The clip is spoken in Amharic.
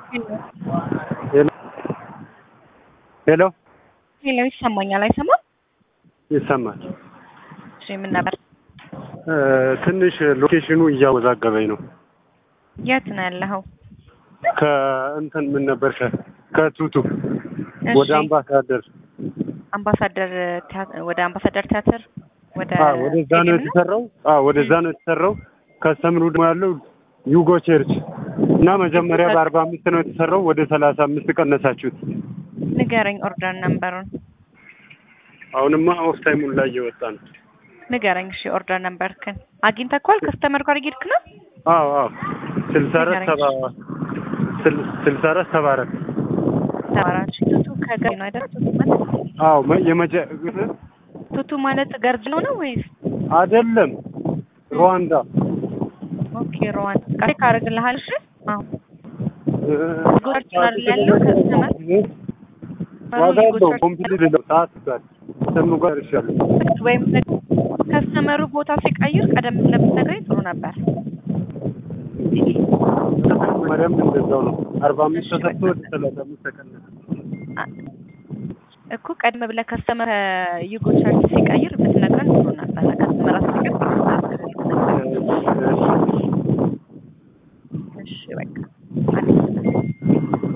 ሄሎ ሄሎ ሄሎ ይሰማኛል አይሰማም? ይሰማል። እሺ ምን ነበር? እ ትንሽ ሎኬሽኑ እያወዛገበኝ ነው። የት ነው ያለኸው? ከእንትን ምን ነበር ከ ከቱቱ ወደ እሺ፣ አምባሳደር አምባሳደር ቲያ- ወደ አምባሳደር ቲያትር ወደ አ ወደዛ ነው ስቴዲየም ነው? የተሰራው። አ ወደዛ ነው የተሰራው። ከስተምሩ ደግሞ ያለው ዩጎ ቸርች እና መጀመሪያ በአርባ አምስት ነው የተሰራው። ወደ ሰላሳ አምስት ቀነሳችሁት። ንገረኝ ኦርደር ነምበሩን አሁንማ ኦፍ ታይሙን ላይ እየወጣ ነው። ንገረኝ። እሺ ኦርደር ነምበርክን አግኝተኳል? ከስተመር ጋር እየሄድክ ነው? አዎ አዎ ስልሳ አራት ሰባ ስል- ስልሳ አራት ሰባ አራት ተባራች ቱቱ ከገር ነው አይደል? ቱቱ ማለት አዎ መ- የመጀ ቱቱ ማለት ገርጅ ነው ነው ወይስ? አይደለም ሩዋንዳ ኦኬ ሮዋን ቃል ካረግልሃል። እሺ አሁን እ፣ ጎርጅ አይደል ያለው ከስተመር ዋጋ ያለው ኮምፕሊት ለው ሰዓት ጋር ሰሙ ጋር ይሻሉ ወይም ከስተመሩ ቦታ ሲቀይር ቀደም ብለህ ብትነግረኝ ጥሩ ነበር። መጀመሪያም እንደዛው ነው። አርባ አምስት ተሰጥቶ ወደ ሰላሳ አምስት ተቀነሰ። እኮ ቀደም ብለህ ከስተመር ዩጎ ቻርጅ ሲቀይር ብትነግረን ጥሩ ነበር። ከስተመር አስቀይር እ፣